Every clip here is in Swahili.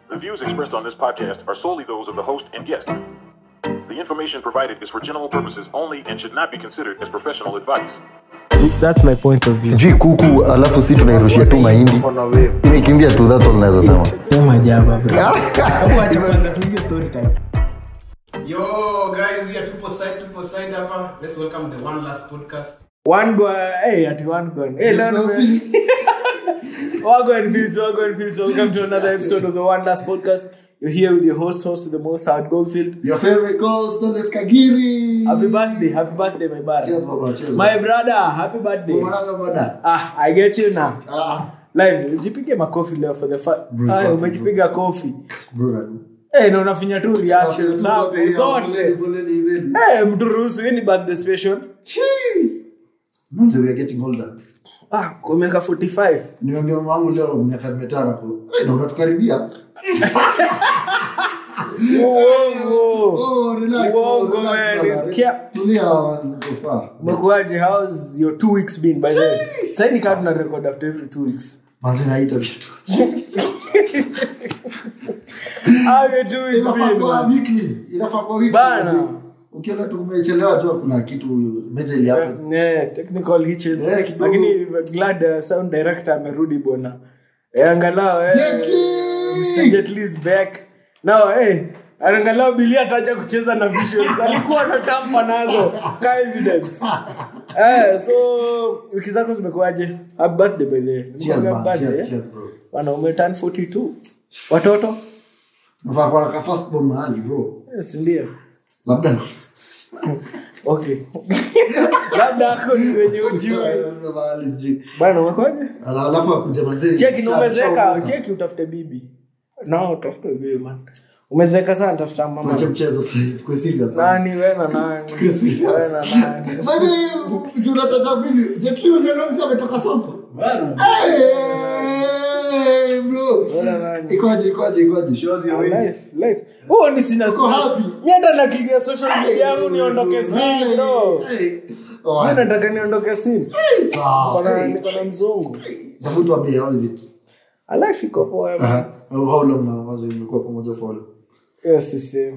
The views expressed on this podcast are solely those of the host and guests. The information provided is for general purposes only and should not be considered as professional advice. That's my point of view. sijui kuku alafu si tunairushia tu mahindi imekimbia tu that's all naweza sema Sema jaba bro. Hebu acha kwanza tuingie story time. Yo guys, here tupo side tupo side hapa. Let's welcome the one last podcast. One go hey at one go. Hey leo nime Wago and views, wago and views. Welcome to another episode of the One Last Podcast. You're here with your host, host of the most Howard Goldfield. your favorite ghost Oles Kagiri Happy birthday, happy birthday, my brother. cheers baba cheers My brother, happy birthday. Mwanangu bada. Ah, I get you now. Ah, Live, jipige makofi leo for the fa- Bro, Ay, bro. umejipiga kofi. bro Eh, na unafinya tu reaction zako Poleni, zote. poleni zenu. Eh, mtu ruhusu hii ni birthday special. Chii. Manze, we are getting older Ah, kwa miaka 45. nimeambia mama wangu leo miaka mitano kwa Eh, na unatukaribia Uongo. oh relax oh, Uongo, relax man, bana. it's kia- tulia man, uko far. Umekuaje? How's your two weeks been by the way? Sasa ni kama tuna record after every two weeks. manze naita vitu How your two weeks inafaa been? kuwa man? weekly inafaa kuwa weekly Bana. ukiona tu umechelewa jua kuna kitu meja ili hapo Yeah, technical hitches. Yeah, kidogo. Lakini glad uh, sound director amerudi bwana. Eh, angalau eh. Jet Li! Mr. Jet Li is back. Now eh angalau Billy ataja kucheza na visuals. Alikuwa anatampa nazo ka evidence. Eh, so wiki zako zimekuaje? Happy birthday by the way. cheers Happy man birthday, cheers eh? cheers bro Bwana umeturn 42. Watoto? nafaa kuwa na ka first born mahali bro Yes, ndio. labda Okay. Labda ako ni wenye ujui. Labda mahali sijui Bwana umekwaje? Ala- alafu akuja manze cheki sha- umezeka sha- cheki utafute bibi no utafute bibi man umezeka sana tafuta mama Tuache mchezo sasa tukue serious nani we na nani Tukue serious. we na nani Manze, tunataja vipi Jet Li ndio leo ametoka soko Hey, bro we na nani ikoje ikoje ikoje shows your Ah, ways life life oh ni sina Uko stress. happy? mi hata nakilia social media yangu niondoke simu bro Hey. Oh, mi nataka niondoke simu sawa. Niko na- Hey. niko na mzungu Tafuta waambie, how is it? Ah, life iko poa man. Aha. How how long now was mmekuwa pamoja for how long? yes the same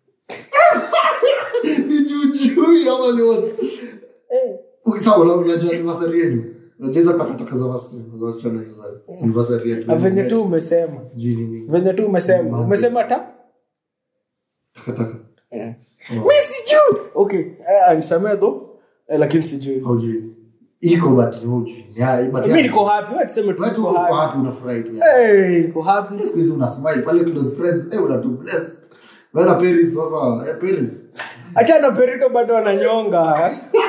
Ni jujui ama ni what? eh Ukisema wala unajua anniversary yenu. Unajua hizo takataka za wasichana, za wasichana hizo za anniversary yetu. na venye tu umesema Sijui nini. venye tu umesema umesema ta Takataka. Eh. mi sijui okay eh, anisamea tho eh, lakini sijui Haujui. Iko but ni hujui. Ya, but mi ya- niko happy wewe tuseme tu Wewe tu niko uko happy happy unafurahi tu. ya. eh niko happy Siku hizi una smile pale close friends, eh unatu bless. Wewe na Paris sasa, eh Paris. acha na perito bado ananyonga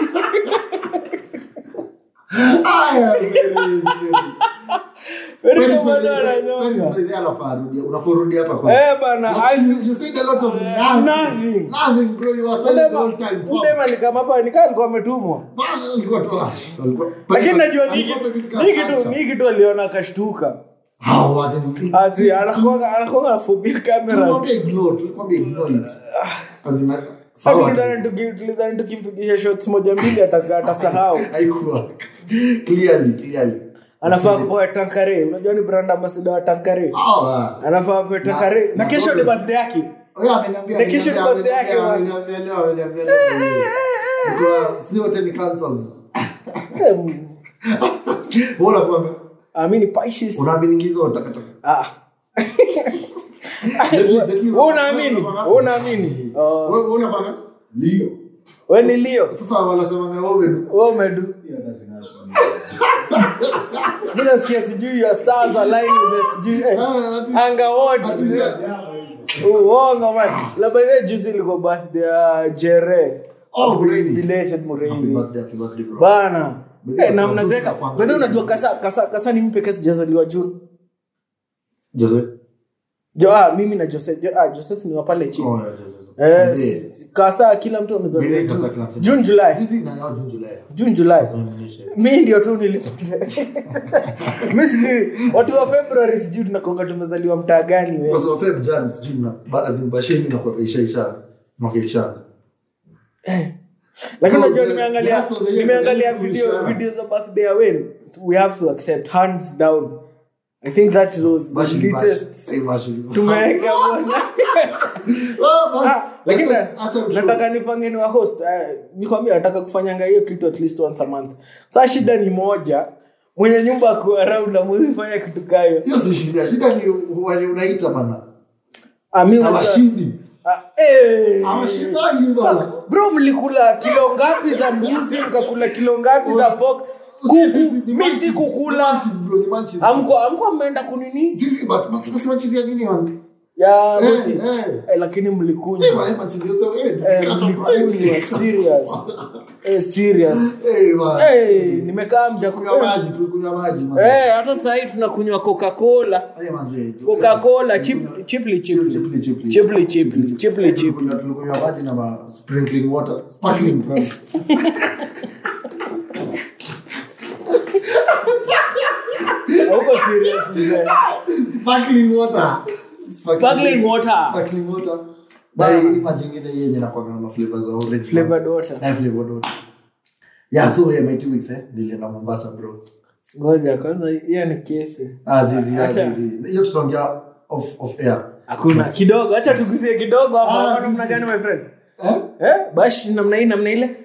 Aya, Paris. perito bado ananyonga unaforudi hapa kwa eh bana Last I- time you- you said a lot of Uh, nothing. nothing. Nothing, bro. You are silent the whole time. Fuck. udema nikama hapa nikaa alikuwa ametumwa Bana, ulikuwa tu- ah, ulikuwa- lakini najua ni alikuwa kitu amefika ni kitu structure. ni kitu aliona akashtuka How was it? azi anakuwa anakuwa na phobia camera Tulikwambia ignore, tulikwambia ignore it. As in, sawa. tulidhani tuki- tulidhani tukimpigisha shots moja mbili ataka- atasahau Haikuwa. Clearly, clearly. anafaa kupoa tankare unajua ni brand ambassador wa tankare Oh, ah. anafaa kupoa tankare na kesho ni birthday yake Oh, yeah, ameniambia, Na kesho ni ameniambia, birthday yake, ameniambia, man. ameniambia leo, ameniambia leo. Because si wote ni cancers. Eh, mm, Wewe unakuambia, ah, mi ni Pisces. unaamini hizo takataka. Ah. Jet Li, Jet Li, Wewe unaamini? Wewe unaamini? Oh. Wewe- wewe unapanga? Leo. we ni leo Sasa wanasemanga wewe ni- we umedu mi nasikia sijui your stars align with the sijui eh, Ah, ati- anga watch ati- uongo man la by the juice ilikuwa birthday ya jere Oh, Mureithi. belated Happy Mureithi. birthday, happy birthday, bro. bana But Eh, yes, na watoto mnazeka wanakuanga- bedhe unajua kasa kasa kasa ni mimi pekee sijazaliwa june Jose? jo ah, mimi na jose jo, ah, jose ni wa pale chini Oh, yeah, Jose. Eh, Yeah. s- kasa kila mtu amezaliwa Vile kasa June. kila mtu. june july Sisi na nao June, July. june july Tunaonyesha. mi ndio tu nilipata mi sijui watu wa february sijui tunakonga tumezaliwa mtaa gani we Kwa sababu Feb, Jan, sijui mna- ba- as in basheni inakuwa isha- isha- mwaka isha. lakini So, unajua the- nimeangalia the rest of the year nimeangalia is video kuishana. video za birthday ya Wayne we have to accept hands down i think that was the Bashi ni bashi. latest Eh, bashi ni- tumeweka bwana Ah, basi. Ah, lakini Acha- acha mshow. nataka nipange ni wa host eh, nikwambia nataka kufanyanga hiyo kitu at least once a month saa shida ni moja mwenye nyumba ako around amwezi fanya kitu kayo hiyo si shida shida ni wenye unaita bana Ah, mi unajua- awashindi Ah, eh. awashindagi bana bro mlikula kilo ngapi za mbuzi mkakula kilo ngapi za pork Sisi- sisi kuku ni mi munchies. si Ni kukula munchies, bro, ni munchies. amko amko ameenda kunini Sisi, but- but tunasema cheese ya nini, man? ya Eh, goti eh. eh, lakini Eh, mlikunywa man, man, cheese ya sto- eh, Eh, cut off mlikunywa right. serious eh, serious Eh, man. eh, nimekaa mja Tulikunywa maji, tulikunywa maji, man. eh, hata sasa hivi tunakunywa coca cola Eh, manze, coca cola tulikunywa- chipli Chipli, chipli chipli. chipli chipli chipli chipli Tulikunywa- tulikunywa maji na ma sprinkling water sparkling water. hauko serious mzee sparkling water Sparkling water. sparkling water Bana. na hii maji ingine yenye nakwanga na flavor za orange flavored water na flavored water yeah so yeah my two weeks eh nilienda Mombasa bro ngoja kwanza hiyo ni kesi ah zizi ah, Acha. zizi hiyo tutaongea off off air hakuna kidogo hacha tugusie kidogo Ah, hapa sisi- namna gani my friend eh eh bashi namna hii namna ile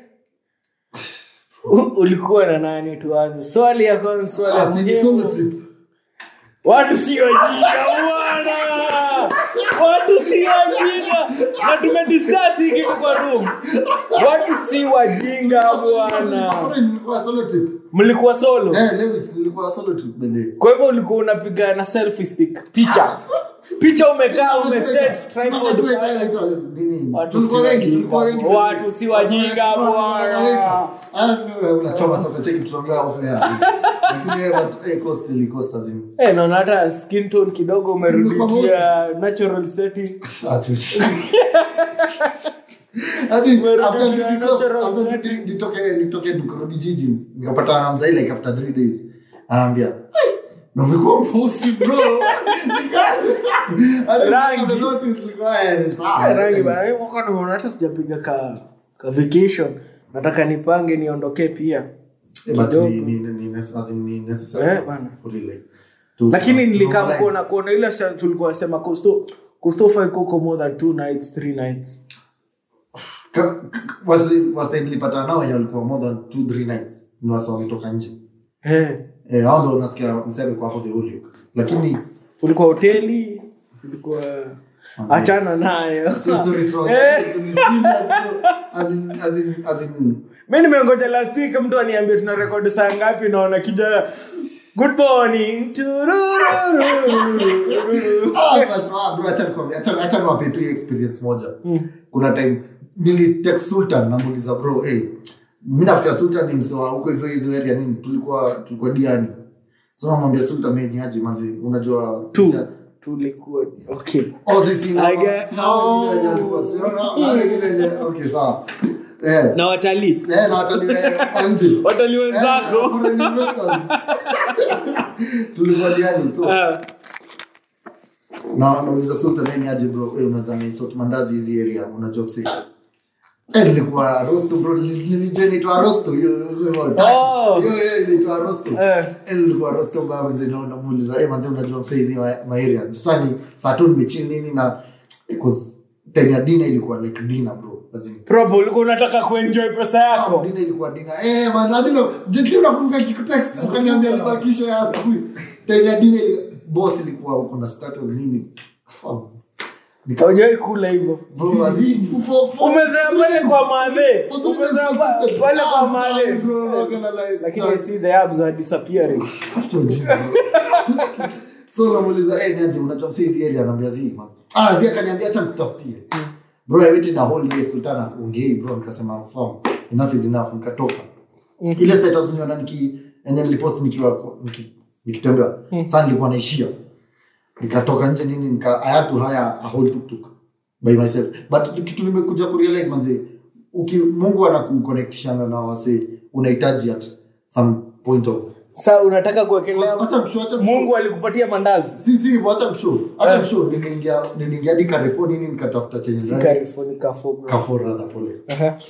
U- ulikuwa na nani tuanze swali ya kwanza swali ya ah si solo muhimu trip watu si wajinga bwana watu si wajinga na tumediscuss hii kitu kwa room watu si wajinga bwana Bwana, nilikuwa solo trip mlikuwa solo eh Lewis nilikuwa solo trip bende kwa hivyo ulikuwa unapiga na selfie stick picha picha umekaa umeset tripod pale. Watu si tulikuwa wengi wajinga, tulikuwa wengi watu si wajinga, bwana. unachoma sasa cheki tutaongea off air lakini eh but eh cost ili cost azim Eh, naona hata skin tone kidogo umeruditia natural setting Atush. Hadi Umerudi after to nitoke- natural after setting. nitoke- nitoke nitoke nikarudi jiji nikapatana na mzai like after three days anaambia "Hey, na umekuwa mpusi bro Hadi Rangi. nika notice, nilikuwa, eh, sawa. Eh, rangi bana Mimi mwaka nimeona hata sijapiga ka ka vacation nataka nipange niondokee pia Eh, but kidogo. ni- ni- ni- ni- as in, ni necessary Eh, bana. for real, like, to- lakini to nilikaa normalize. mkona kuona ile sa- tulikuwa sema costo costo fai kuko more than two nights three nights Ka- ka- wasi- wasi nilipatana nao wenye walikuwa more than two three nights ni wasi wametoka nje eh Eh, hao ndo nasikia msee alikuwa hapo the whole week lakini ulikuwa hoteli ulikuwa achana nayo hiyo story tu- Eh. ni serious, bro. As in- as in- as in- mi nimengoja last week mtu aniambia tuna rekodi saa ngapi naona kijana good morning turururururu. Ah, but, ah, bro, acha nikwambie, acha- acha niwape tu hii experience moja kuna time nilitext sultan namuuliza bro hey, mi nafikira sultan ni msewa huko hivyo hizo area nini tulikuwa tulikuwa diani so namwambia sultan hey, niaje manzi unajua Tu. tulikuwa okay Oh, si- si- I get- sina hao wengine wenye walikuwa, si- na- na wengine wenye- okay, sawa. Eh, na watalii eh, na watalii, eh, wa nje. watalii Eh, wenzako foreign investors. tulikuwa diani so Ah, na nauliza sultan nani aje bro eh, unaweza nisort mandazi hizi area unajua msi eh nilikuwa rosto bro nili- nilijua inaitwa rosto hiyo hiyo Oh. hiyo hiyo inaitwa rosto Eh. eh nilikuwa rosto baba mzee na namuuliza eh manze unajua msi hizi ma ma area sasa ni saa tu nimechini nini na because time ya dinner ilikuwa like dinner bro as in proper ulikuwa unataka kuenjoy pesa yako dinner ilikuwa dinner eh man hadi no jeti unakumbuka kikutext ukaniambia nibakisha ya asubuhi time ya dinner ili boss ilikuwa uko na status nini Fuck. Nika- haujawai kula hivyo Bro, as in, for- for- for- umezea pale kwa madhe for the umezea business pa- system. pale kwa Ah, madhe sorry, bro, not gonna lie. lakini I Sorry. see the abs are disappearing Acha ujinga, bro. so namuuliza eh niaje unajua msee hizi area anaambia zi man ah zi akaniambia acha nikutafutie bro i waited a whole day sultana ongei bro nikasema form enough is enough nikatoka ile status niona niki enye nilipost nikiwa niki- nikitembea sasa nilikuwa naishia nikatoka nje nini nika i had to hire a whole tuk-tuk by myself but kitu nimekuja kurealize manze uki mungu anakuconnectishana na wase unahitaji at some point of sa unataka kuwekelea Acha mshow, acha mshow. mungu alikupatia mandazi si si wacha mshow acha Eh. mshow niliingia niliingia hadi Carrefour nini nikatafuta chenye si ndani. Carrefour, ni Carrefour, bro. Carrefour rather pole Aha.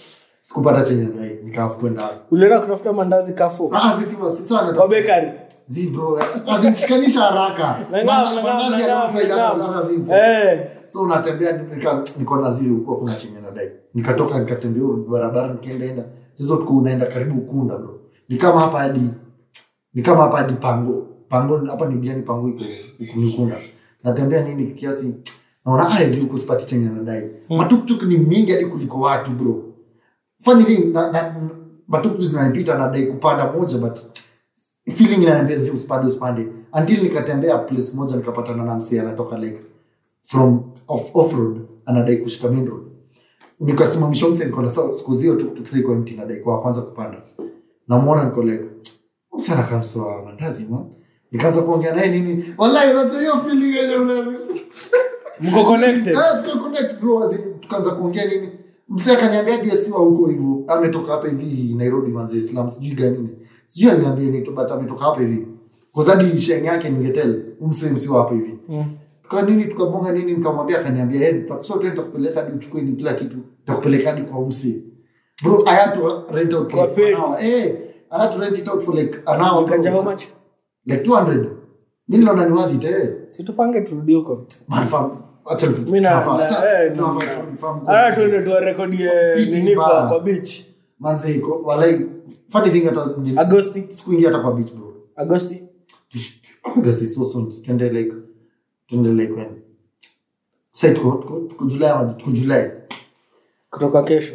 sikupata chenye nadai nikaafu kwenda ulienda kutafuta mandazi kafo ah sisi sisi kwa wanataka bekari zi bro azinishikanisha haraka Nangam, Manda- nangam, mandazi nangam, alongside nangam. other things. Eh. so unatembea nika niko na zile huko kuna chenye nadai nikatoka nikatembea huko barabara nikaenda enda sisi tuko unaenda karibu ukunda bro ni kama hapa hadi ni kama hapa hadi pango pango hapa ni diani pango iko huku ni ukunda natembea nini kiasi naona ah hizi huko sipati chenye nadai matuktuk ni mingi hadi kuliko watu bro funny thing na, na, matuktuk zinanipita nadai kupanda moja but feeling inaniambia zi usipande usipande until nikatembea place moja nikapatana na msee anatoka like from off, off road anadai kushika main road nikasimamisha mse niko na sawa siku zio tuktuk sasa iko empty nadai kwa kwanza kupanda namuona niko like mse anakaa mse wa mandazi man nikaanza kuongea naye nini wallahi unajua hiyo feeling yenye una mko connected Ah, tuka connect bro as in, tukaanza kuongea nini mse akaniambia DSC wa huko hivyo ametoka hapa hivi Nairobi manze Islam sijui gani nini sijui aliniambia ni but ametoka hapa hivi kwa sababu sheng yake ningetel umse msi wa hapa hivi Mm. tuka nini tukabonga nini nikamwambia akaniambia yeye tutakuso tu nitakupeleka hadi uchukue ni kila kitu nitakupeleka hadi kwa umse bro I had to rent out Kwa like for an paid. hour eh I had to rent it out for like an hour Mkanja how much like 200 mimi naona ni worth it eh situpange turudi huko man fam acha tu mi na- tunafaa- na- acha- eh, tunafaa na- tu- fahamu hata tuende tuwarekodie Fiti nini kwa mbaya. kwa beach manze iko walai funny thing hata ndi- agosti sikuingia hata kwa beach bro agosti August is so soon twende like twende like when say tuko tuko tuko July ama tuko July kutoka kesho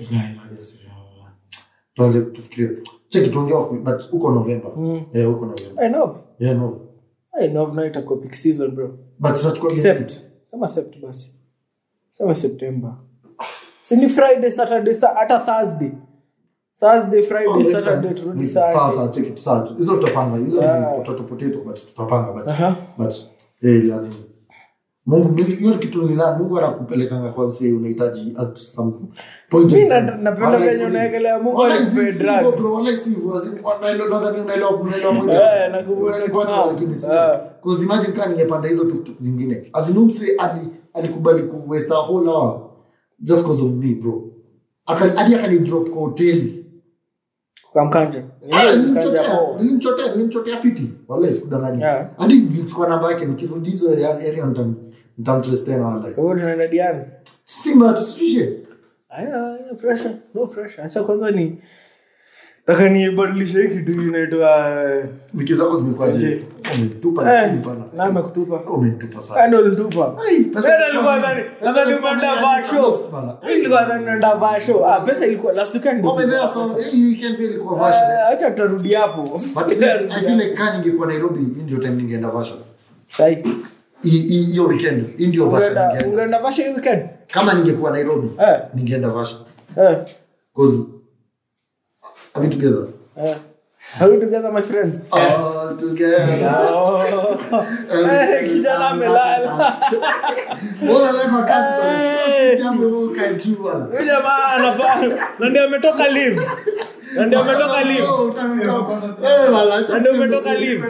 tuanze tufikirie check tuongee off but uko November Mm. eh uko November I know. yeah no I know now itakuwa peak season bro but tunachukua sept sema sept basi sema september si ni friday saturday sa- hata thursday thursday friday saturday turudi sawa sunday sawa check it sawa hizo tutapanga hizo ni Ah. potato potato but tutapanga but Aha. but eh lazima Mungu mili- hiyo ni kitu nila Mungu anakupelekanga kwa msee unahitaji at some point Mi in na- time. napenda Wallahi venye si- unaekelea Mungu wallahi alikupea si- si drugs. hivyo bro, wallahi si hivyo. As in, unaelewa- nadhani unaelewa- unaelewa point. Eh, nakumbuka Unaelewa niko point, nao. lakini si- Ah. 'Cause imagine kama ningepanda hizo tuktuk zingine As in, huyu msee ali- alikubali ku waste a whole hour just cause of me bro Aka- hadi akanidrop kwa hoteli kwa mkanja Ah, Mkanja nilimchotea, poa. nilimchotea nilimchotea fiti wallahi sikudanganya Yeah. hadi nilichukua namba yake nikirudi hizo area area nitam- nitamtrace tena wallahi Kwa hiyo tunaenda diani simba tusifishe Haina haina pressure, no pressure. Acha kwanza ni nataka nibadilishe hii kitu inaitwa eh, wiki zako zimekuwaje Je. umetupa eh, lakini bana na amekutupa. umetupa sana Kando ulitupa. Ai, pesa Wewe ilikuwa nilikuwa mingi. nadhani Pesa nadhani ilikuwa umeenda mingi, vaa show. lost bana. Mimi nilikuwa nadhani unaenda vaa show. Ah, pesa ilikuwa last weekend ndio. Over there, so, hii weekend pia ilikuwa version. Eh, Acha tutarudi hapo. But I feel like kama ningekuwa Nairobi hii ndio time ningeenda version Sai. Hii- hii- hiyo weekend hii ndio version Ungeenda ningeenda ungeenda vaa show hii weekend? kama ningekuwa Nairobi Eh. ningeenda version Eh. cause are we together Eh. Are we together my friends? all together Eh, kijana amelala. Bora leo kwa kazi bana. Eh. Jambo wewe ukae juu bana. Huyu jamaa anafaa na ndio ametoka live. Na ndio ametoka live. Oh, utanuka. Eh, bana, acha Na ndio mchezo. ametoka live.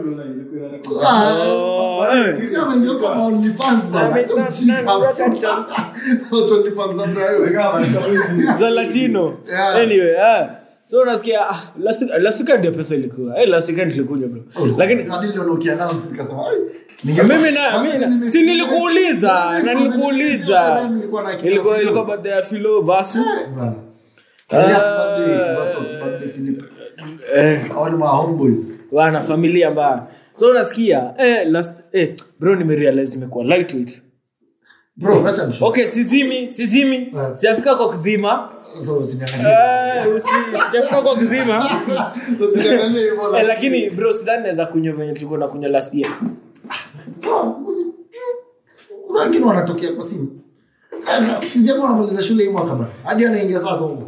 Ah, Oh, eh. sisi ameingia kwa OnlyFans bana. Ame- Acha na- ujinga. na- na- Watu OnlyFans za Brayo. za latino Yeah. anyway ah. so unasikia ah, last last weekend ndio pesa ilikuwa eh last weekend ilikuja bro lakini Hadi leo ukiannounce nikasema, ai, ningefanya- mimi na Kwanza mimi nime- si nilikuuliza Kwanza na nime- nilikuuliza nilikuwa na akili ilikuwa ya ilikuwa Philo. birthday ya Philo Vasu Bana. Ah. Birthday, Vaso, birthday Philip. eh All my homeboys. wana familia mbaya so unasikia eh last eh bro nimerealize nimekuwa lightweight Bro, acha nishow. okay sizimi sizimi Yeah. siafika kwa kizima So, usiniangalie. eh usi sijafika kwa kizima Usiniangalie hivyo, eh, lakini bro sidhani naweza kunywa venye tulikuwa nakunywa last year Bro, usi- kuna wengine wanatokea kwa simu Eh, sisi hapo wanamaliza shule hii mwaka bana hadi anaingia sasa huko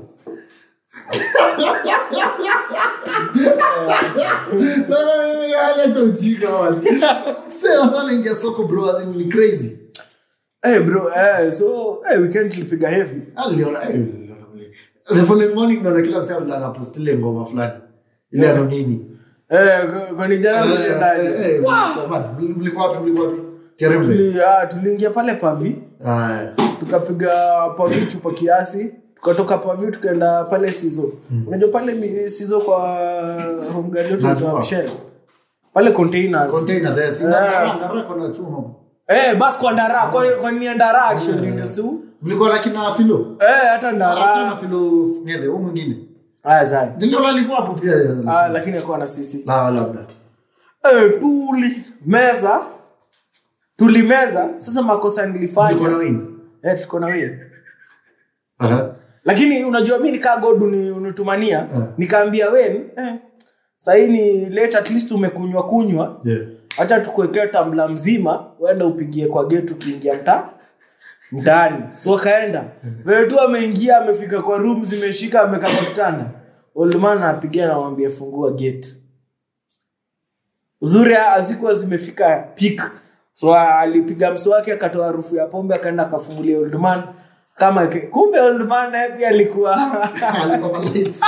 Bana, mimi hali acha ujinga wale. Sasa sana ingia soko bro as in ni crazy Eh bro, eh so eh weekend tulipiga heavy. aliona eh, niliona vile. the following morning naona kila msee anapost ile ngoma fulani ile ano nini Eh kwa- kwa ni jana Eh, eh, tuliendaje? eh, mlikuwa wapi? mlikuwa wapi mlikuwa wapi Cherembe Tuli ah tuliingia pale pavi, Ah, tukapiga pavi chupa kiasi, tukatoka pavi tukaenda pale sizo unajua pale mi- sizo kwa homegirl yetu Najua. anaitwa Michelle pale containers Containers, eh, si Ah. ndara- ndara kuna chuma. eh bas kwa ndara kwa kwa ni ndara actually ndio tu Mlikuwa na kina Filo? eh hata Ah, ndara tena Filo Ngede, huyu mwingine. ah zai Ndio alikuwa hapo pia. ah lakini akuwa na sisi La labda. eh tuli meza tulimeza sasa makosa Nilikuwa na nilifanya wini. eh tuko na wewe Aha. lakini unajua mi nikaa god uni- unitumania Eh. nikaambia wen eh, sahii ni late at least umekunywa kunywa Yeah. hacha tukuekea tambla mzima uende upigie kwa gate ukiingia mtaa mtaani so akaenda vile tu ameingia amefika kwa room zimeshika amekaa kwa kitanda oldman anapigia namwambia fungua gate uzuri hazikuwa zimefika peak so alipiga mswaki akatoa harufu ya pombe akaenda akafungulia oldman kama ke- kumbe oldman naye pia alikuwa Alikuwa kwa lights.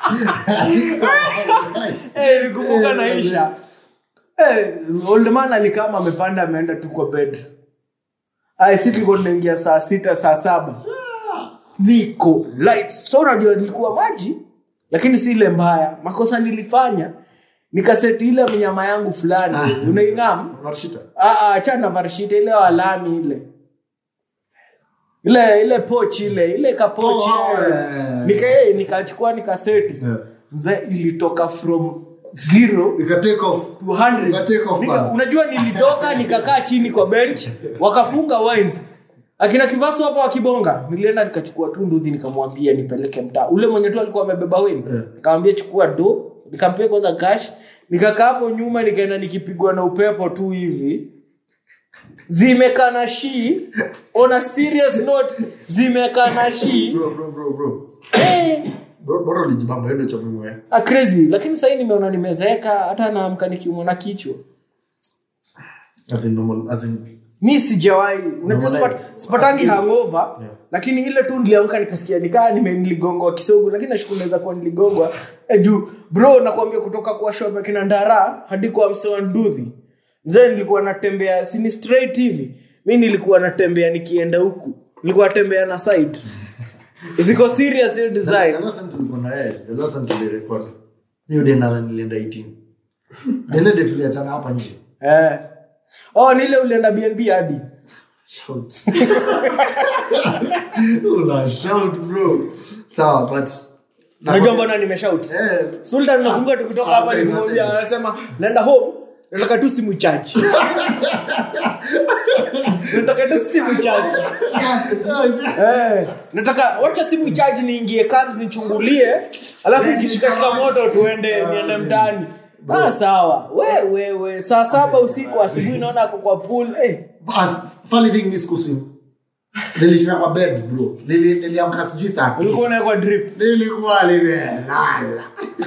Eh, nikumbuka naisha Eh, old man alikama amepanda ameenda tu kwa bed Ay, si tulikuwa tunaingia saa sita saa saba niko light so unajua nilikuwa maji lakini si ile mbaya makosa nilifanya nikaseti ile mnyama yangu fulani Ah. unaingam Marshita. achana varshita ile walami ile ile ile pochi ile ile kapochi Oh, eh. yeah. nika eh, nikachukua nikaseti Yeah. mzee ilitoka from zero Ika take off. to 100. Ika take off Nika- bana. unajua nilitoka nikakaa chini kwa bench wakafunga wines akina kivasu hapa wakibonga nilienda nikachukua tu nduthi nikamwambia nipeleke mtaa ule mwenye tu alikuwa amebeba weni Yeah. nikamwambia chukua do nikampea kwanza cash nikakaa hapo nyuma nikaenda nikipigwa na upepo tu hivi zimekana shi on a serious note zimekana shi Bro, bro, bro, bro. eh, Bro, bora ulijibamba, hiyo ndio cha muhimu, eh. ah, crazy lakini sahii nimeona nimezeeka hata naamka nikiumwa na kichwa As in normal- as in- mi sijawahi unajua Normalize. sipat- sipatangi hangover Yeah. lakini ile tu niliamka nikasikia nikaa nime- niligongwa kisogo lakini nashukuru naweza kuwa niligongwa eh, juu bro nakwambia kutoka kwa shop ya kina ndara hadi kwa mse wa nduthi mzee nilikuwa natembea sini straight hivi mi nilikuwa natembea nikienda huku nilikuwa natembea na side ziko serious hiyo The design last time tulikuwa na yeye, the last time tulirecord. Hiyo day nadhani nilienda 18. Ile day tuliachana hapa nje. eh. oh nile ulienda bnb hadi Shout. Una shout, bro. Sawa, but unajua mbona nimeshout Eh, sultan nakumbuka tukitoka Ah, hapa sasa, nilimwambia sasa. anasema naenda home nataka tu simu chaji nataka tu simu chaji Eh, nataka wacha simu chaji niingie cabs nichungulie alafu ikishikashika moto tuende niende mtaani ah, sawa we we we saa saba usiku asubuhi naona ako kwa pool eh. As- funny thing, mi sikuswim. Nilishinda kwa bed, bro. Nili- niliamka sijui saa tisa. ulikuwa unawekwa drip nilikuwa nimelala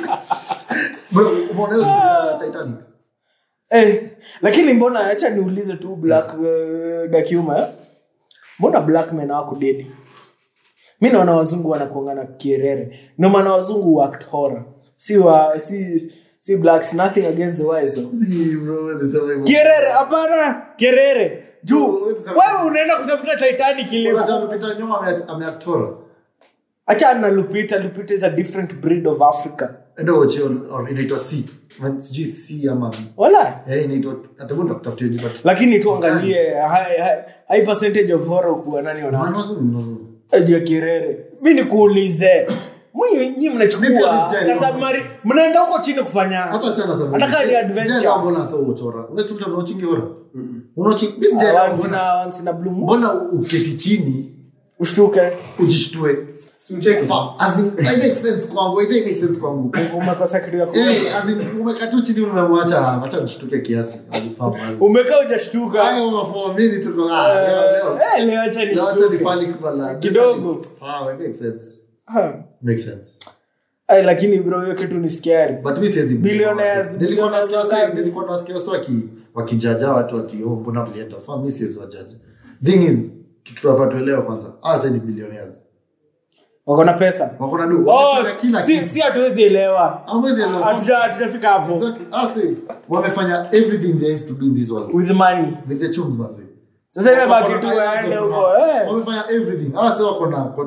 bro umeona hiyo siku ya titanic eh, lakini mbona acha niulize tu black uh, dakuma eh? mbona black men hawakudedi mi naona wazungu wanakuangana kierere ndio maana wazungu wact horror si wa si si blacks nothing against the wise though Si, bro, huwezi sema hivyo. kierere hapana kerere juu Huwezi sema- wewe unaenda kutafuta titanic ilipo Unajua Lupita Nyong'o ame- ameactora. acha na lupita lupita is a different breed of africa Enda uache on- on- inaitwa C. Man, sijui C ama wala Eh, inaitwa hata mbona nakutafutia juu, but- lakini tuangalie high, high, high percentage of horror kuwa nani Maana wana wazungu ni wazungu. juu ya kirere mi nikuulize Mwi- nyi Mimi pia mnachukua sijali. kasabmari mnaenda huko chini kufanya Hata achana sana. Hata kama ni adventure. Sijaelewa mbona sasa uchora. Wewe si mtu unaochingi horror? Unaochingi- mimi sijaelewa once mbona- na once na blue moon mbona uketi chini ushtuke ujishtue Fa- as in, it makes sense kwangu, it make sense kwangu. umekosa kitu ya ku Eh, as in, umekaa tu chini umemwacha acha nishtuke kiasi Alifahamu, as in. umekaa ujashtuka Hayo for me tuko ah, leo leo. Eh, leo acha Leo acha ni nishtuke panic bala. Kidogo. Ah, it makes sense. Ah. Makes sense. Ay, lakini bro hiyo kitu ni scary But mi siwezi Billionaires, Nilikuwa billionaires nasikia- wangapi? nilikuwa nasikia wasi waki wakijaja watu ati oh mbona mlienda fa mi siwezi wajaji thing is kitu tunafaa tuelewe kwanza ah sasa ni billionaires wako na pesa wako na do oh, wamefanya kila si, kitu si hatuwezi elewa Hamwezi elewa. Hatuja- hatujafika hapo Exactly. Ah, see, wamefanya everything there is to do in this world with money with the chums manzi sasa imebaki Wako tu na waende islands huko of- eh. wamefanya everything ah sasa wako na wako-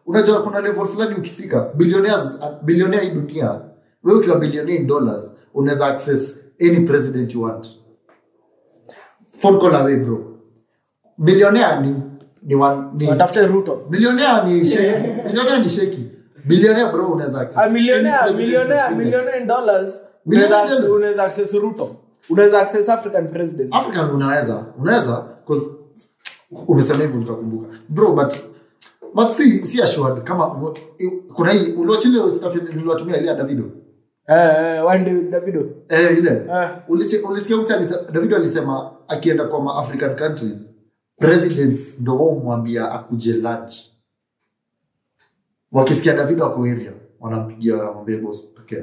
unajua kuna level fulani ukifika billionaires billionaire hii dunia wewe ukiwa billionaire in dollars unaweza access any president you want phone call away bro billionaire ni ni, one, ni watafute ruto billionaire ni sheki billionaire ni sheki billionaire bro unaweza access Ah, millionaire any president millionaire you feel like. millionaire in dollars Millionaire unaweza dollars. unaweza access ruto unaweza access african president african unaweza unaweza cause umesema hivyo nikakumbuka bro but but si si assured kama kuna hii uliwachile stuff niliwatumia ile ya davido eh eh, one day davido eh ile Eh. Ulichi- ulisikia mse alise- davido alisema akienda kwa ma african countries presidents ndo wao mwambia akuje lunch wakisikia davido ako area wanampigia wanamwambia boss pekee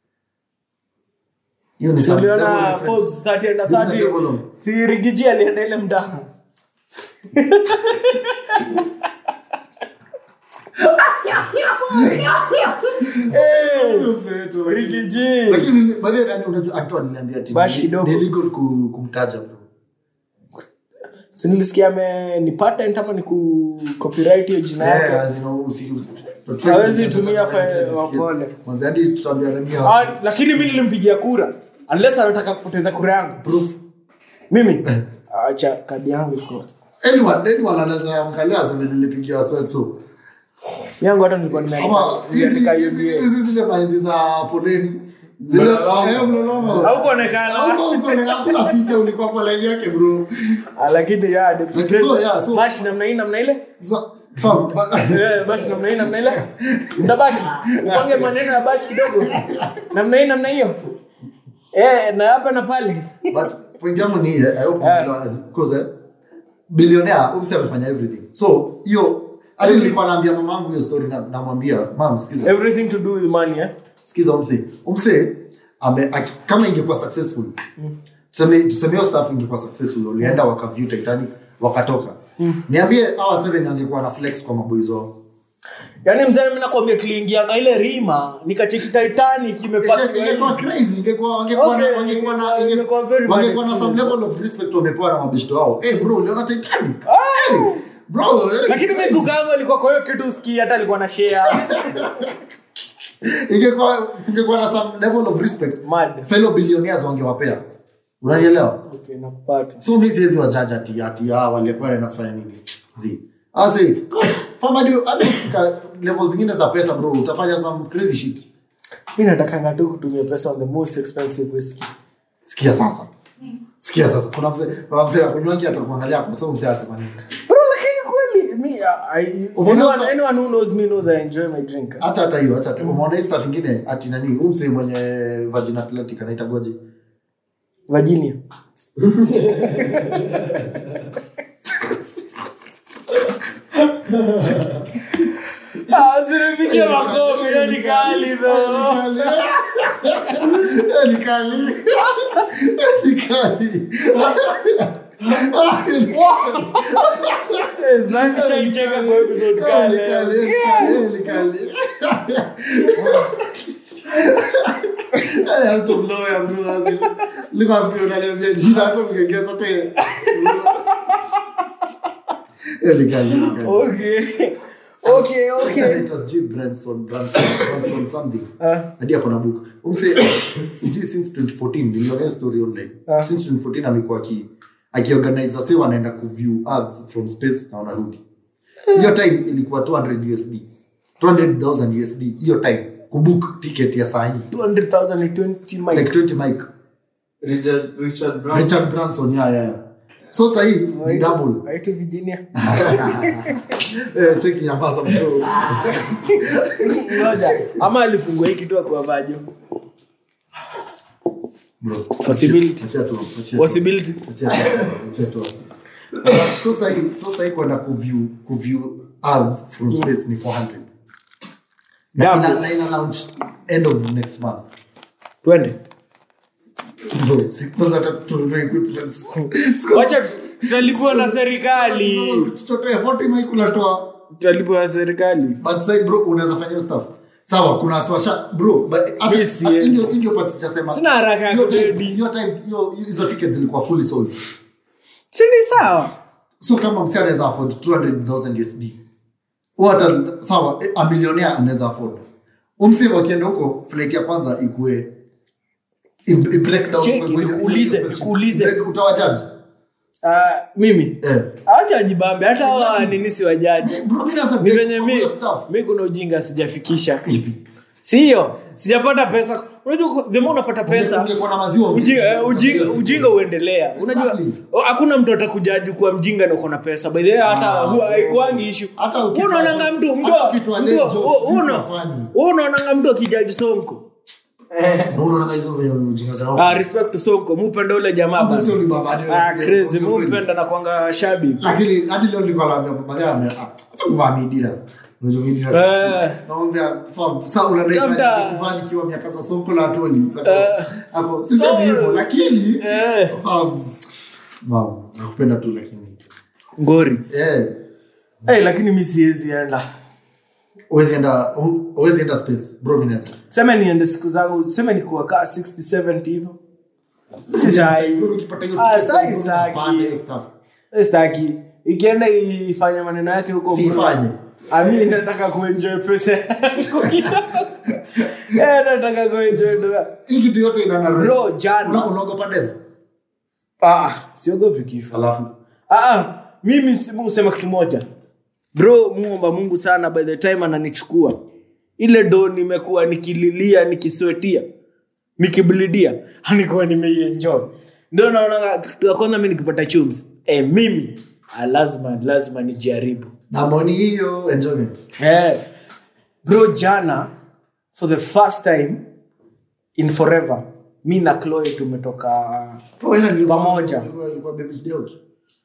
hiyo ni Si some level uliona of Forbes 30 under Different 30 level of- si rigiji alienda ile mdaa Eh, rigiji lakini baadhi ya nani unajua Antoine aliniambia ati Bash ni- kidogo. ni illegal ku- kumtaja bro si nilisikia ame ni patent ama ni ku copyright hiyo jina Yeah, yake as in, usi- Hawezi tuta- tumia tuta- fa- tuta- wapole. Mwanzo hadi tutaambia nani hapa. Ah, lakini mi nilimpigia kura unless anataka kupoteza kura yangu Proof. mimi acha kadi yangu iko Anyone- anyone anaweza angalia aseme nilipigia sweat so. yangu hata nilikuwa Ama nimeandika- hizi- nimeandika hizi- UBA. hizi zile mainzi za foleni zile Mlolongo. eh, mlolongo. Haukuonekana. Hauko- haukuonekana. Hakuna picha ulikuwa kwa line yake bro Ah, lakini ya deputy Like, so, president. yeah, so- bashi namna hii namna ile So, fam, ba- Eh, bashi namna hii namna ile mtabaki upange maneno ya bashi kidogo namna hii namna hiyo eh na hapa na pale but point yangu ni eh, I hope Eh. you realize, 'cause, eh, billionaire umse amefanya everything so hiyo hadi nilikuwa naambia mamangu hiyo story na- namwambia mam sikiza everything to do with money eh sikiza umse umse ame aki- kama ingekuwa successful tuseme tuseme hiyo stuff ingekuwa successful walienda wakaview titanic wakatoka niambie hawa seven angekuwa na flex kwa maboys wao yaani mzee mimi nakwambia tuliingianga ile rima nikacheki titanic imepata ingekuwa crazy ingekuwa wangekuwa Okay, na wangekuwa na ingekuwa- inge- ingekuwa very much wangekuwa na some experience. level of respect wamepewa na mabishto wao eh bro uliona titanic hey, bro eh, lakini crazy. mimi kukangu alikuwa kwa hiyo kitu usikii hata alikuwa na share ingekuwa kungekuwa na some level of respect mad fellow billionaires wangewapea unanielewa okay nakupata so mi siwezi wajaja ati ati ah, walikuwa naenda kufanya nini zi asi fama hadi hadi kufika level zingine za pesa bro utafanya some crazy shit mimi natakanga tu kutumia pesa on the most expensive whiskey sikia sasa sikia sasa kuna mzee kuna mzee akunywangi atakuangalia kwa sababu mzee anasema nini bro lakini kweli me I, Umeona anyone, sa- anyone who knows me knows I enjoy my drink acha hata hiyo acha hata hiyo. umeona hii stuff ingine ati nani huyu mzee mwenye Virgin Atlantic anaita goje Virginia Ah, usinipigie makofi, hiyo ni kali though. Ni kali. Ni kali. Eh, Zan shaicheka kwa episode kali. Ni kali, ni kali, ni kali. Hey, out of nowhere, bro, as in, look at me, unaniambia jina, hata ungegeza tena. Eh, ni kali, ni kali. Okay. Okay, okay. It was sijui Branson, Branson, Branson something. Ah. hadi ako na book umse sijui since 2014 niliona story online Ah. since 2014 amekuwa aki akiorganize wase wanaenda kuview earth from space na wanarudi hiyo time ilikuwa 200 usd 200000 usd hiyo time kubook ticket ya saa hii 200,000 ni 20 mic. like 20 mic Richard, Richard Branson. richard branson yeah, yeah. yeah. so saa hii ni Waitwa- double waitwa Virginia. eh, cheki ya basa bro Ngoja. ama alifungua hii kitu akuavajo bro Possibility. Achia tu, achia tu. possibility Achia tu, achia tu. so sahi so sahi kwenda kuview kuview earth from space ni 400 na Double. ina, na ina launch end of next month twende bro si kwanza hata tununue equipments wacha tutalipwa na serikali tutotoe 40 mic unatoa tutalipwa na serikali but sai bro unaweza fanya hiyo stuff sawa kuna swasha bro but hata- Yes, hata yes. hiyo hiyo part sijasema Sina haraka ya Hiyo time- kurudi. hiyo time hiyo hizo tickets zilikuwa fully sold sini sawa so kama msi anaweza afford 200000 usd Huwa hata sawa eh, a millionaire anaweza afford umsi wakienda huko flight ya kwanza ikue i- i- break down Cheki, kwa- kwa- nikuulize, kwa- nikuulize. break- utawajaji Ah, mimi eh acha wajibambe hata hawa nini si wajaji bro mimi nasema ni break venye all mi your stuff. mi kuna ujinga sijafikisha siyo sijapata pesa unajua the more unapata pesa Ungekuwa na maziwa ujinga, eh, ujinga, ungekuwa- ujinga uendelea unajua Exactly. oh, hakuna mtu atakujaji kuwa mjinga na uko na pesa by the way hata Ah, huwa so- haikuangi issue hata ukitoa- unaonanga mtu mtu hata ukitoa late mtu- jokes, oh, una- si funny. unaonanga mtu akijaji sonko Na unaona hizo venye ujinga zao ah, respect to sonko mupenda ule jamaa Hapo bana. sio ni baba, hadi- ah, crazy Kweli. mupenda na kwanga shabiki lakini hadi leo nilikuwa naambia baba yangu ame- ah, acha kuvaa midira unajua midira Eh. naomba fam sasa unadai Labda- sana kuvaa nikiwa miaka za sonko la toli Eh. hapo sisemi So- hivyo lakini Eh. fam mam nakupenda tu lakini ngori eh hey, lakini mi siwezi enda uwezi enda uwezi enda space bro mimi naweza seme niende siku zangu seme nikuwa kaa 60 70 hivyo si sahi Bro, ukipata hiyo Ah, ticket, sahi bro, staki. unapanda hiyo stuff. staki ikienda ifanye maneno yake huko Si bro. ifanye. ami nataka kuenjoy pesa yangu kidogo Eh, nataka kuenjoy doa hii kitu yote ina na Bro, jana- Una- unaogopa death ah siogopi kifo alafu ah, ah, mimi si- mi husema kitu moja bro muomba mungu sana by the time ananichukua ile do nimekuwa nikililia nikiswetia nikiblidia anikuwa nimeienjoy ndio naona kitu ya kwanza mi nikipata chums eh, mimi ah, lazima lazima nijaribu na moni hiyo enjoyment eh, bro jana for the first time in forever mi na chloe tumetoka Oh, ila nilikuwa- Pamoja. ilikuwa- ilikuwa baby's day out.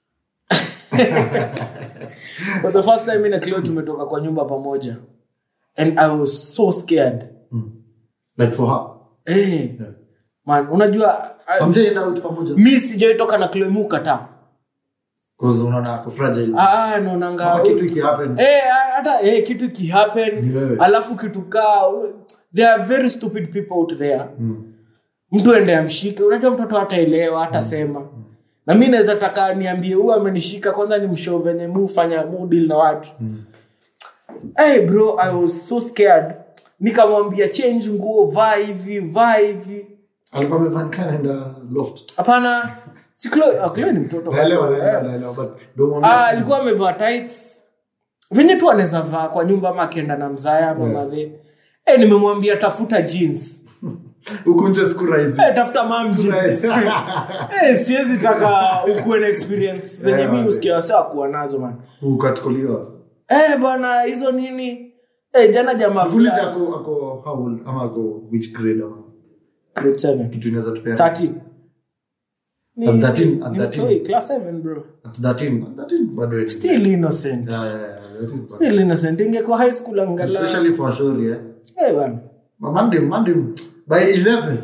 for the first time mi na chloe tumetoka kwa nyumba pamoja and i was so scared like for her eh, man unajua I- Hamjaenda out pamoja mi sijaitoka na chloe mukataa 'Cause unaona ako fragile ah, naonanga Kama kitu ikihappen Eh, hata eh, kitu kihappen Ni wewe. alafu kitu kaa there are very stupid people out there mtu ende amshike unajua mtoto hataelewa hatasema na mi naweza taka niambie huu amenishika kwanza ni mshow venye mu fanya mu deal na watu hey bro i was so scared nikamwambia change nguo vaa hivi vaa hivi alikuwa amevaa nikaenda loft hapana si Chloe- ah, Chloe ni mtoto naelewa Eh. naelewa naelewa but don't mwambie Ah, ati- alikuwa amevaa tights venye tu anaweza vaa kwa nyumba ama akienda na mzaya ama Yeah. madhe eh, nimemwambia tafuta jeans huku nje siku rahisi eh, tafuta mam jeans eh, siwezi taka ukuwe na experience zenye Yeah, mi man. usikia wasa kuwa nazo man ukatikuliwa eh, bana hizo nini eh, jana jamaa Fuliza fulani- ako ako how old ama ako which grade ama grade seven. kitu inaweza tupea 13. Ni- At 13, at ni 13. mtoi, class 7 bro at 13 13 bado ni- still innocent Yeah, yeah, yeah, 13 bado. still innocent ingekuwa high school angala especially for shori eh eh, bana But Monday, Monday, by 11.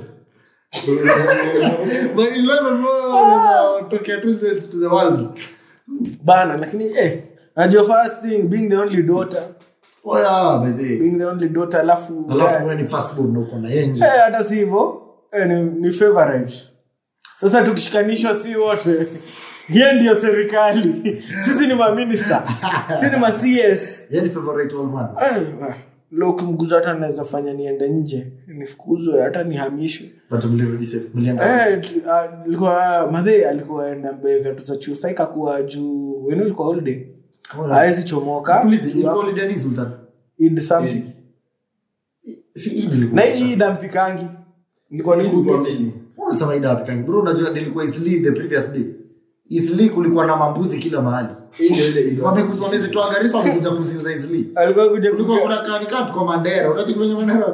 by 11, bro, unaweza tokea tu nje to the world. bana lakini eh, najua first thing being the only daughter Oh, yeah, by the way. being the only daughter alafu Alafu eh, wewe ni first born na uko na yeye nje. eh, hata si hivyo eh, ni, ni favorite sasa tukishikanishwa si wote hiye ndio serikali sisi ni maminista sisi ni ma cs Yeye ni favorite old man. lo kimguzo hata naweza fanya niende nje nifukuzwe hata nihamishwe But mlirudi safe. Mlienda. Eh, tu- ah, ilikuwa madhe alikuwa enda mbe viatu za chuo sa ikakuwa juu wenu ilikuwa holiday awezi chomoka Please, juu ilikuwa hapo- holiday ni Sultan. Eid something Si Eid ilikuwa. na hii dampikangi nilikuwa nikuulize Unasema Eid wapi kangi? Bro, unajua nilikuwa Isli the previous day. Isli kulikuwa na mambuzi kila mahali. Wamekuja wamezitoa Garissa wamekuja kuziuza Isli. alikuwa kuja Kulikuwa kuka- kuna kanika tuko Mandera. Unacheki kwenye Mandera?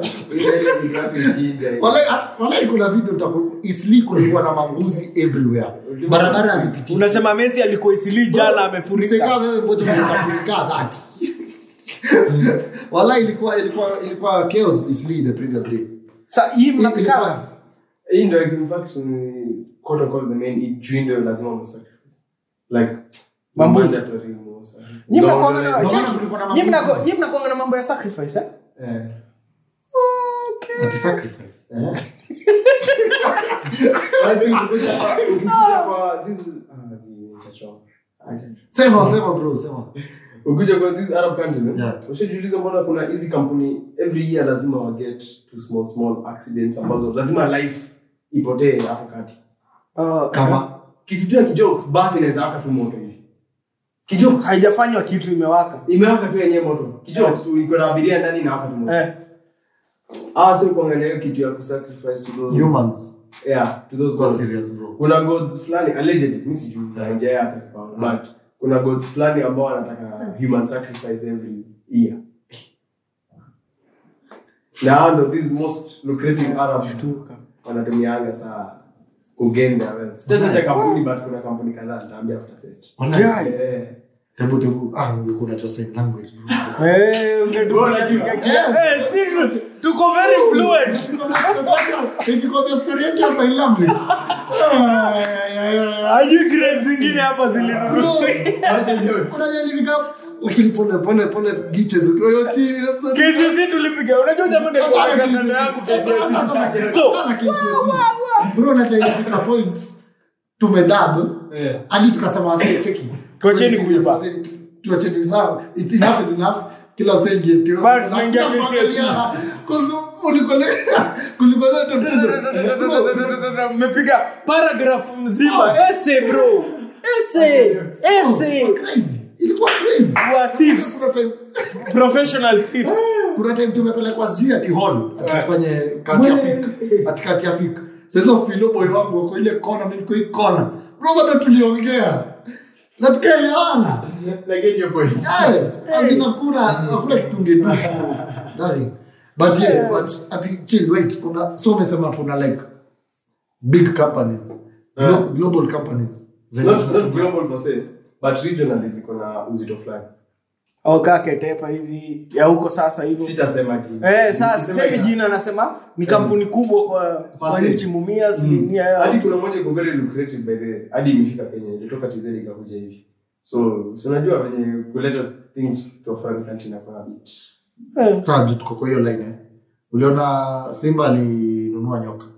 Wale wale kuna video utaku Isli kulikuwa na mambuzi everywhere. Barabara hazipiti. unasema messi alikuwa isili jana amefurika Mseka wewe mmoja unaenda kusika that. Wala ilikuwa ilikuwa ilikuwa chaos Isli the previous day. sa hii mnapikana hii ndo in fact ni quote unquote the main Eid juu ndio lazima msacrifice like Mambuzi. mandatory musa Nyi Ndio, mnakuanga ndio, na- ndio cheki, maana kulikuwa na nyi mnako- mambuzi. nyi mnakuanga na mambo ya sacrifice eh? eh. Ati sacrifice. Basi ukikuja kwa- ukikuja kwa- this is- ah, zi- nitachoka. Acha. Sema sema bro, sema. ukija kwa these arab countries eh? Yeah. ushajiuliza mbona kuna hizi kampuni every year lazima wa get to small small accidents ambazo lazima life ipotee hapo kati Ah, kama kitu tu ya kijokes basi inaweza aka tu moto hivi kijokes haijafanywa kitu imewaka imewaka tu yenyewe moto kijokes tu iko na abiria ndani na hapa tu moto eh. ah sio kuangalia hiyo kitu ya kusacrifice to those humans yeah to those Go gods serious, bro. kuna gods fulani allegedly mimi sijui na nje yake but kuna gods fulani ambao wanataka human sacrifice every year na hao ndo these most lucrative arab Shtuka. wanatumianga saa kugain their wealth sitataja kampuni but kuna kampuni kadhaa nitaambia after set Guy. eh tebu tebu ah ungekuwa unajua sign language bro Eh, ungetupiga kia- Eh, si tu- tuko very fluent ikikwambia story yetu ya sign language ajui grade zingine hapa zilinunua unajua nilifika lakini pole pole pole giches ukiwa hiyo chini episode KCSE tulipiga unajua jamani nilikuwa na kanda yangu KCSE. Stop. bro unajua ilifika point tumedab hadi tukasema wase cheki Tuacheni kuiba. tuacheni sawa it's enough is enough kila msee ingie pio But tunaingia KCSE. kulikolea temptation mmepiga paragraph mzima ese bro ese ese crazy ilikuwa crazy wa thieves Kuna time- professional thieves kuna time tumepelekwa sijui ati hall atufanye kati ya fik ati kati ya fik sasa filo boy wangu wako ile kona mimi niko hii kona bro bado tuliongea na tukaelewana na get your point eh azina kuna hakuna kitu ungedusu darling but yeah but ati chill wait kuna so umesema kuna like big companies glo- global companies zenye not, not zinatumia- global per se but regionally ziko na uzito fulani oka ketepa hivi ya huko sasa hivyo sitasema jina Eh, sasa Nikisema semi ina- jina nasema ni kampuni kubwa kwa, kwa Pase. nchi mumia asilimia hadi yao kuna moja iko very lucrative by the way. hadi imefika kenya ilitoka tz ikakuja hivi so so unajua venye kuleta things to a foreign country na kwa bit Eh, Sawa, juu tuko kwa hiyo line eh. uliona simba alinunua nyoka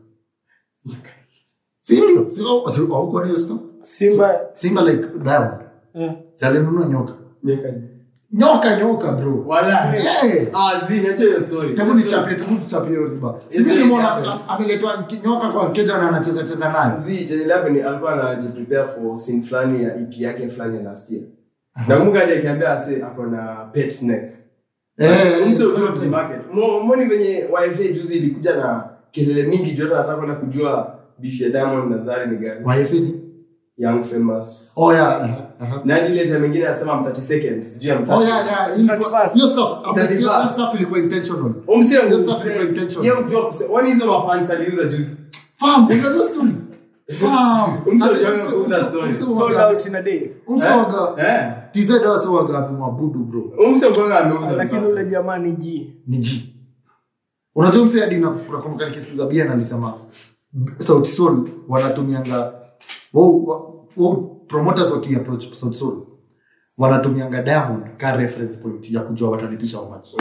si ndio Si- oh, si- haukuwa na hiyo story? simba simba like diamond eh, si alinunua nyoka nyeka nyoka nyoka bro Wala. Eh. ah zi najua hiyo story Hebu nichapie, hebu tuchapie hiyo riba. Si Hizo nimeona ni- am- ameletwa ki- nyoka kwa keja na anacheza cheza nayo. zi chenye labda ni alikuwa anajiprepare for scene fulani ya ep yake fulani ya last year nakumbuka hadi akiambia ase ako na pet snake Eh, Mse hiyo- ujua kwenye market. Mo- moni venye wifa juzi ilikuja na kelele mingi juu hata nataka kwenda kujua beef ya diamond na zari ni gani YFA ni? young famous Oh, yeah, aha, aha. na hadi ile time ingine anasema I'm 30 seconds sijui I'm Oh, 30 yeah, yeah, ilikuwa- 31st. hiyo stuff- hapo- Thirty hiyo first. stuff ilikuwa intentional. Umse Hiyo umse- stuff ilikuwa intentional. Yeye ujua kuse- wani hizo mapants aliuza juzi Fam, unajua hiyo story? Fam. Umse Asi- ujua umse- kuuza umse- story. umse sold waga- out in a day umse waga- eh TZ wase waga amemwabudu bro umse ugonga ameuza lakini vibaya. ule jamaa ni ji ni G. Unajua mse hadi na- unakumbuka nikisikiza bia na alisema Sauti Sol wanatumianga wao wa- wao promoters waki approach Sauti Sol wanatumianga Diamond ka reference point ya kujua watalipisha how much.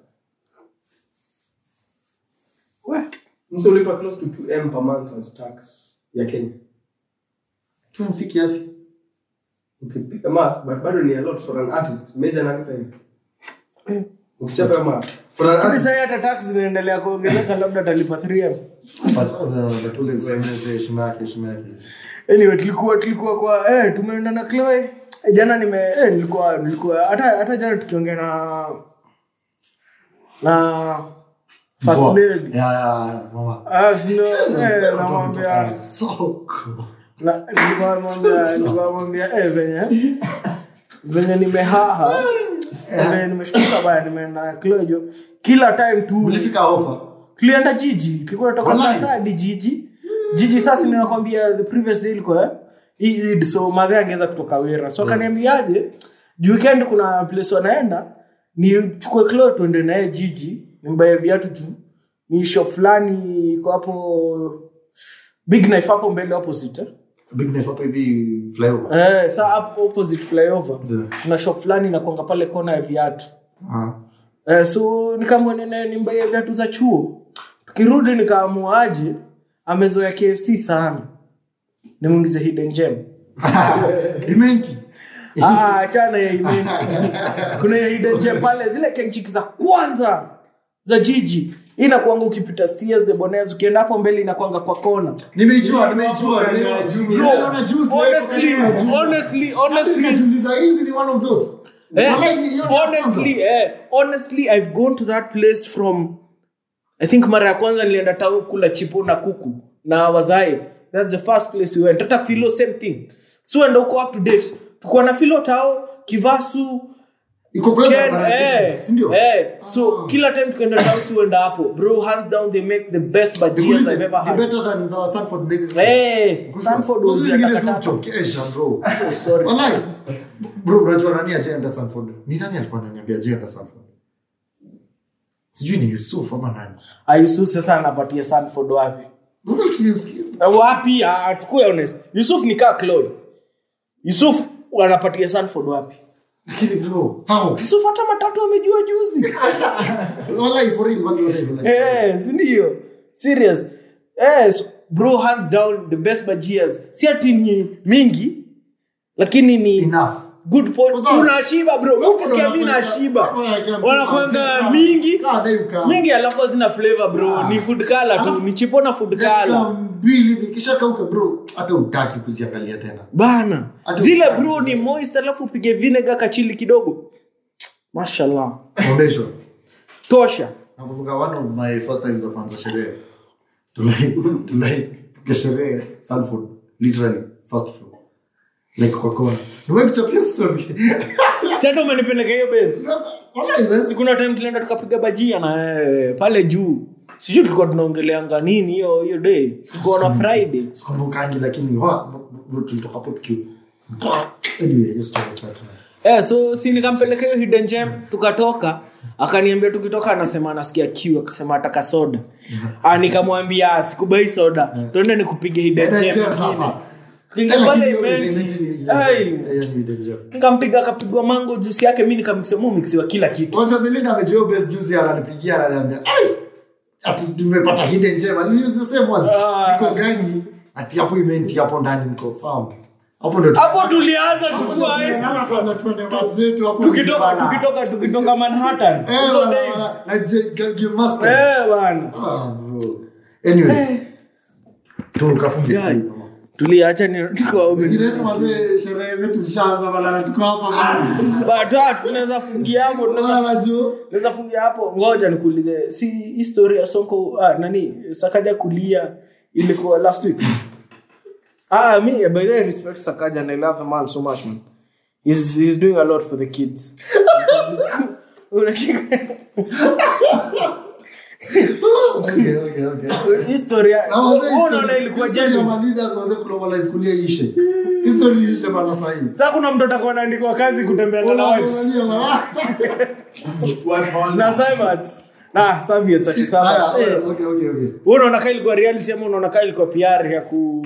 Mse ulipa close to 2m per month as tax ya Kenya Tu MC kiasi. ukipiga math but bado ni a lot for an artist major analipa hivi ukichapa hiyo math for an Lakini artist sasa hata tax zinaendelea kuongezeka labda atalipa 3m But uh, but ule mse mse heshima yake heshima yake. anyway tulikuwa tulikuwa kwa eh tumeenda na Chloe eh, jana nime eh nilikuwa nilikuwa hata hata jana tukiongea na na first Poa. lady Yeah, yeah, mama. ah sino eh namwambia So cool. na nilikuwa namwambia nilikuwa namwambia eh venye venye nimehaha venye nimeshtuka baya nimeenda na Chloe jo kila time tu Ulifika offer. tulienda jiji tulikuwa toka Wallahi. kasa hadi jiji jiji sasa ninakwambia the previous day ilikuwa eh, hii Eid, so madhe angeweza kutoka wera so akaniambiaje juu weekend kuna place wanaenda nichukue klo tuende naye jiji nimbaye viatu juu ni shop fulani iko hapo big knife hapo mbele opposite eh? Big knife hapo hivi flyover. Eh, saa hapo opposite flyover Yeah. kuna shop fulani inakwanga pale kona ya viatu Ah. Eh, so nikaambua nene nimbaie viatu za chuo tukirudi nikaamua aje amezoea kfc sana nimwingize hidden gem Imenti. Ah, achana ya immense. kuna ya hidden gem pale zile kenchiki za kwanza za jiji Hii inakuanga ukipita stairs the bonez ukienda hapo mbele inakuanga kwa kona Nimeijua, nimeijua. Bro, Niliona juzi, honestly kwa juu. honestly Hata honestly nikajiuliza, hizi ni one of those. Eh, Walai, ni- hiyo ni ya kwanza. honestly eh, honestly i've gone to that place from i think mara ya kwanza nilienda tau kula chipo na kuku na wazai that's the first place we went hata filo same thing so enda uko up to date tukuwa na filo tao kivasu Iko kwanza Ken, barabara, eh, si ndio? eh. so kila time tukaenda tau si uenda hapo bro hands down they make the best bajias Nikuulize, i've ever ni had better than the Sanford Blazers? Eh, Sanford was Hizi ya zingine takataka. zimchokesha, bro. Oh, sorry. Walai. Bro, unajua nani ajaenda Sanford? Ni nani alikuwa ananiambia ajaenda Sanford? Sijui ni Yusuf ama nani. ayusuf sasa anapatia sanford wapi Mbona usikie- Eh, wapi Ah, tukue honest yusuf ni kaa chloe yusuf anapatia sanford wapi Lakini bro, how? yusuf hata matatu amejua juzi Walai, for real, walai, walai, walai. Eh, sindio serious eh, so, bro hands down the best bajias si ati ni mingi lakini ni Enough. good point Sasa- unashiba bro Sasa ukisikia mi wanakwenda- nashiba wanakwenda msimu wanakwanga wa- mingi Kaa, dai ukaa. mingi alafu hazina flavor bro ni food color tu Alafu- ni chipo na food Dakika color mbili hivi kisha kauka bro hata utaki kuziangalia tena bana Hata zile ukitaka. bro ni moist alafu upige vinegar kachili kidogo mashallah foundation tosha nakumbuka one of my first times za kwanza sherehe tulai tulai piga sherehe Salford literally first floor like kwa kona nimekuchapia story sasa umenipeleka hiyo base Wallahi, man. sikuna time tulienda tukapiga bajia na eh, pale juu sijui tulikuwa tunaongeleanga nini hiyo hiyo day tulikuwa na friday sikumbukangi lakini wa bro, tulitoka hapo tukiwa anyway hiyo story tatu eh, so si nikampeleka hiyo hidden gem tukatoka akaniambia tukitoka anasema anasikia kiu akasema ataka soda ah, nikamwambia sikubai soda tuende nikupiga hidden gem Hidden gem ingine." sasa. Kinga Eh, pale lakini hiyo imenti. event ni- Ai. hiyo ni hidden gem. nikampiga akapigwa mango jusi yake mi nikamixia mixiwa kila kitu Kwanza Belinda amejua base juzi ananipigia ananiambia, "Ai, ati tumepata hidden gem." Aliuliza same once. Ah. Niko gani? Ati hapo event hapo ndani niko farm. Hapo ndo hapo tulianza hapo ndo tukua ice tunaanza kwenda tuende map zetu hapo. tukitoka Mzibana. tukitoka tukitoka manhattan Eh, hizo bana, days bana, na Je- Ge- Game Master. eh bwana Ah, bro. Anyway. Tukafunga. Guy. tuliacha ni tukua Wengine wetu wazee sherehe zetu zishaanza bana tuko hapa bana. But tunaweza fungia hapo tunaweza Bana jo. tunaweza fungia hapo ngoja nikuulize si history ya sonko ah, nani sakaja kulia ilikuwa last week ah me by the way, respect sakaja and i love the man so much man he's he's doing a lot for the kids Unacheka- Okay, okay, okay. history ya- Na wazee wewe unaona history- ilikuwa history ya genuine maleaders wazee globalize kulia ishe. History ishe bana sasa hivi. sasa kuna mtu atakuwa anaandikwa kazi kutembea na wives na Cyberts. na Soviets ati Cyberts. Eh, wewe unaona kaa ilikuwa reality ama unaona kaa ilikuwa PR ya ku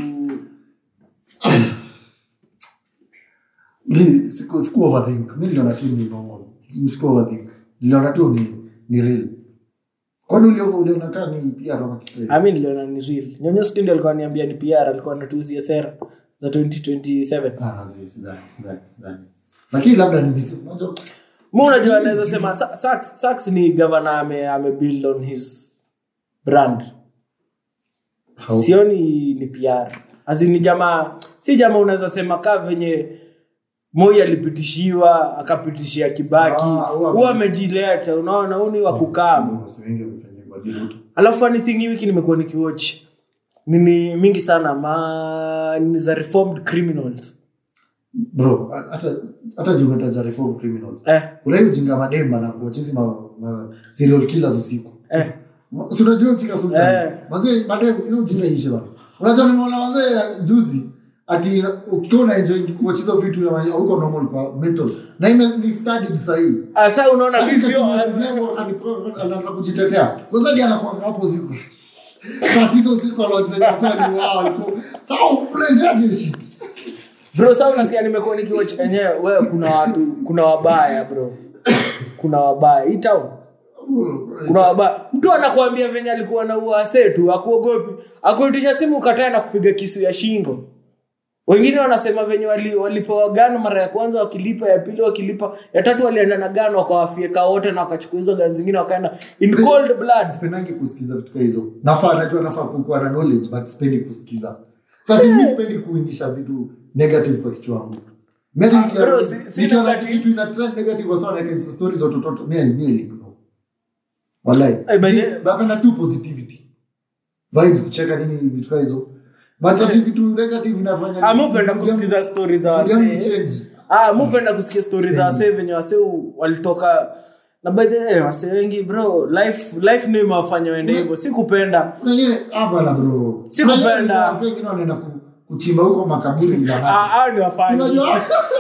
siku overthink mi niliona tu ni normal siku overthink niliona tu ni ni real kwani ulio- uliona kaa ni pia ama kitu I mean niliona ni real nyonyo skindi alikuwa niambia ni PR alikuwa anatuuzia sera za 2027 ah zi- sidhani sidhani sidhani lakini labda ni bisi unajua mu unajua anaweza sema Sa- Sax Sax ni governor ame ame build on his brand how- sioni ni PR Azi ni jamaa si jamaa unaweza sema kaa venye Moi alipitishiwa akapitishia Kibaki Ah, huwa huwa amejileta unaona huu ni wa kukaa Wasi wengi wamefanya kwa Jibuti. alafu funny thing hii wiki nimekuwa nikiwatch nini mingi sana ma ni za reformed criminals bro hata hata juu umetaja reform criminals eh, kuna hii ujinga mademba na kuwachezi ma, ma serial killers usiku eh. si unajua ujinga Eh. sultani mazee baadaye ile ujinga ishe bana unajua nimeona wazee juzi ati ukiwa unaenjoy kuwacheza vitu na huko normal kwa mental na ime ni studied sahihi Asa unaona Hadi visio kakimwezi yangu akani- anaanza kujitetea kwanza ndiye anakuwa hapo usiku saa tisa usiku anawajifunza sasa ni wao alikuwa sawa unaenjoy shit bro sasa unasikia nimekuwa nikiwatch enyewe wewe kuna watu kuna wabaya bro kuna wabaya hii town kuna wabaya mtu anakuambia venye alikuwa na uase tu akuogopi akuitisha simu ukataa na kupiga kisu ya shingo wengine wanasema venye wali- walipewa gano mara ya kwanza wakilipa ya pili wakilipa ya tatu walienda na gano wakawafieka wote na wakachukua hizo gano zingine wakaenda in cold blood sipendangi kusikiza vitu kama hizo nafaa najua nafaa kukuwa na knowledge but sipendi kusikiza sasa mimi sipendi kuingisha vitu negative kwa kichwa yangu Mimi Ah, nikiona- bro, si- si nikiona negative. kitu ina trend negative sana like insta stories za watoto mimi mimi ignore wallahi Eh, by the- napenda tu positivity vibes kucheka nini vitu kama hizo but ati vitu negative inafanya Ah, mi hupenda kusikiza stori za Mood yangu wasee change. Ah, mi hupenda kusikia stori za wasee venye wasee u- walitoka na by the way, wasee wengi bro life life ndio imewafanya waende hivyo si kupenda Kuna wengine hapa na bro Si Kuna kupenda. wengine wazee wengine wanaenda ku- kuchimba huko makaburi na Ah, hao ni wafanyi Unajua?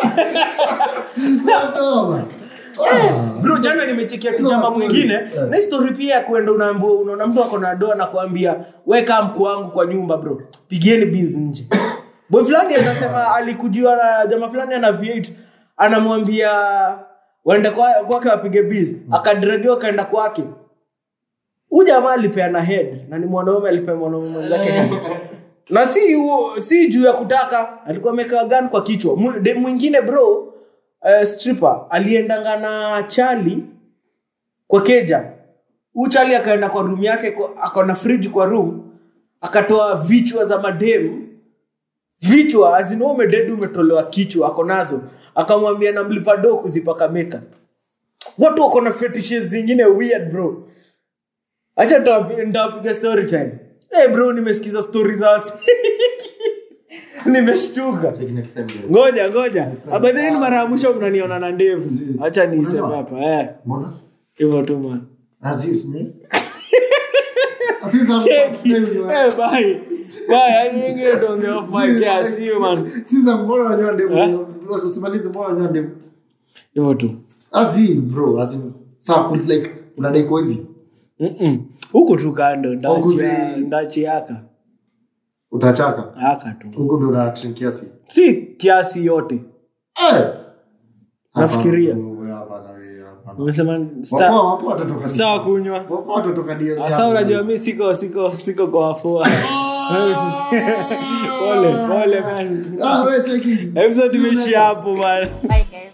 Sasa, man. Ah. bro jana nimechekia Hizo kijama mastori. mwingine Eh. na histori pia ya kuenda unaambiwa unaona mtu ako na doa na kuambia weka mkuu wangu kwa nyumba bro pigieni biz nje boy fulani anasema alikujiwa na jamaa fulani ana v8 anamwambia waende kwa- kwake wapige biz akadregiwa kaenda kwake huu jamaa alipeana head na ni mwanaume alipea mwanaume mwenzake head na si huo- si juu ya kutaka alikuwa amekaa gan kwa kichwa Mu- dem mwingine bro uh, stripper aliendanga na chali kwa keja huu chali akaenda kwa room yake kwa- akaona fridge kwa room akatoa vichwa za madem vichwa azina umededi umetolewa kichwa ako nazo akamwambia namlipa do kuzipaka meka watu wako na fetishes zingine weird bro acha nitawapi- nitawapiga story time hey bro nimesikiza story za wasi nimeshtuka Check next time, guys. ngoja ngoja abadheni mara ya mwisho mnaniona na ndevu hacha niiseme hapa eh Mbona? hivyo tu man As you see. As you see, Cheki. I'm saying, Eh, bye bye I think you don't get off my care see you man Sisa, mbona unanyoa ndevu? Eh? Usimalize, mbona unanyoa ndevu? hivyo tu As in, bro, as in, sawa, ku- like, unadai kwa hivi Mm-mm. huku tu kando Huku ndachi zi- ndachi yaka utachaka haka tu huku ndo na drink kiasi si kiasi yote Eh! Nafikiria. Hapa, hapa, hapa, hapa. umesema Wapo- sta wapo watatoka sta DM. kunywa Wapo watatoka DM Asa yako. unajua mi siko siko siko kwa wafua pole pole man Ah, we cheki. episode See you imeishia later. hapo man Bye guys.